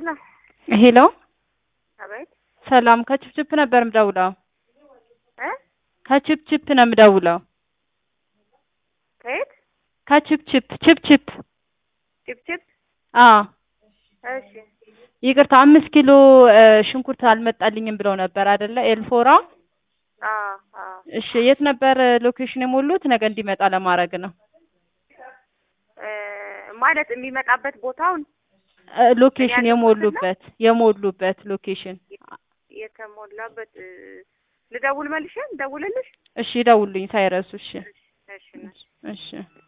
ሄሎ ሄሎ አቤት ሰላም ከችፕችፕ ነበር የምደውለው። እ ከችፕችፕ ነው የምደውለው። ከየት ከችፕችፕ ችፕችፕ። ጭብጭብ አዎ እሺ ይቅርታ አምስት ኪሎ እ ሽንኩርት አልመጣልኝም ብለው ነበር አይደለ? ኤልፎራ። አዎ አዎ እሺ የት ነበር ሎኬሽን የሞሉት? ነገ እንዲመጣ ለማድረግ ነው። እ ማለት የሚመጣበት ቦታውን እ ሎኬሽን ያለሁበትን ነው? የሞሉበት የሞሉበት ሎኬሽን። የተሞላበት እ ልደውል መልሼ ልደውልልሽ እሺ ደውሉኝ ሳይረሱ። እሺ እሺ እሺ እሺ